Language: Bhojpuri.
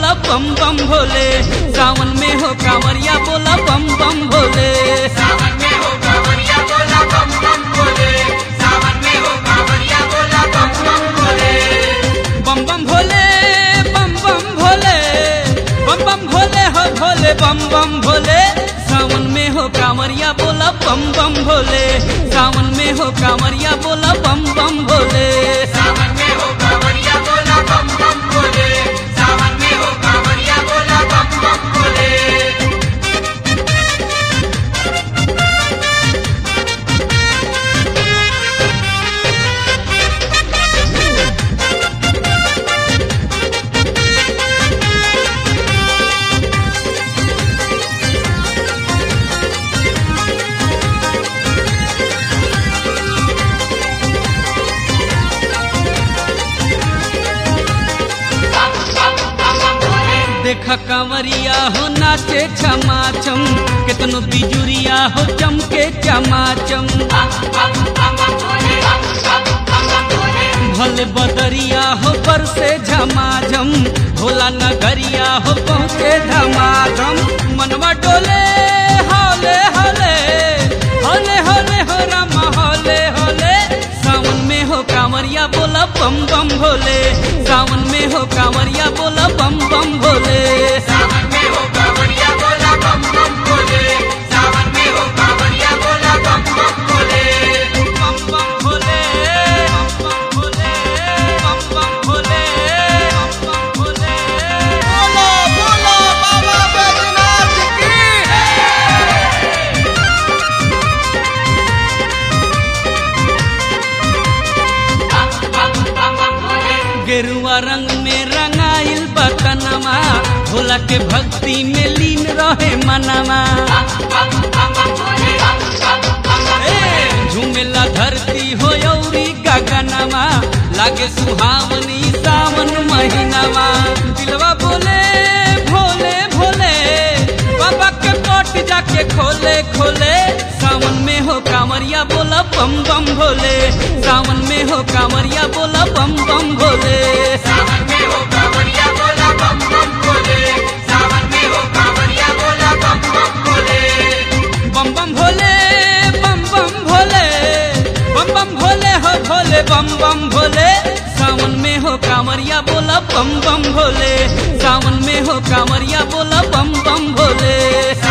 बोला बम बम भोले सावन में हो कांवरिया बोला बम बम भोले सावन में हो कांवरिया बोला बम बम भोले सावन में हो कांवरिया बोला बम बम भोले बम बम भोले बम बम भोले बम बम भोले हो भोले बम बम भोले सावन में हो कांवरिया बोला बम बम भोले सावन में हो कांवरिया बोला बम बम भोले सावन में हो कांवरिया बोला बम बम भोले सावन में हो कांवरिया बोला बम बम भोले देखा कांवरिया हो नाचे छमाचम कितनो बिजुरिया हो चमके चमाचम भले बदरिया हो पर से झमाझम भोला नगरिया हो पहुँचे धमाधम मनवा डोले हौले हौले हौले हौले हो रामा हौले हौले सावन में हो कांवरिया बोला बम बम भोले सावन में हो कांवरिया बोला बम बम भोले सावन में हो कांवरिया बोला बम बम भोले सावन में हो कांवरिया बोला बम बम भोले बम बम भोले बम बम भोले बम बम भोले बम बम भोले बोलो बोलो बाबा बैजनाथ की गेरुआ रंग में रंगाइल बतनमा भोला के भक्ति में लीन रहे मनमा ए, झूमेला धरती हो यौरी गगनमा लागे सुहावनी सावन महीनामा दिलवा बोले भोले भोले बाबा के पट जाके खोले खोले सावन में हो कांवरिया बोला बम बम भोले सावन में हो कांवरिया बोला बम बम भोले सावन में हो कांवरिया बोला बम बम भोले सावन में हो कांवरिया बोला बम बम भोले बम बम भोले बम बम भोले बम बम भोले हो भोले बम बम भोले सावन में हो कांवरिया बोला बम बम भोले सावन में हो कांवरिया बोला बम बम भोले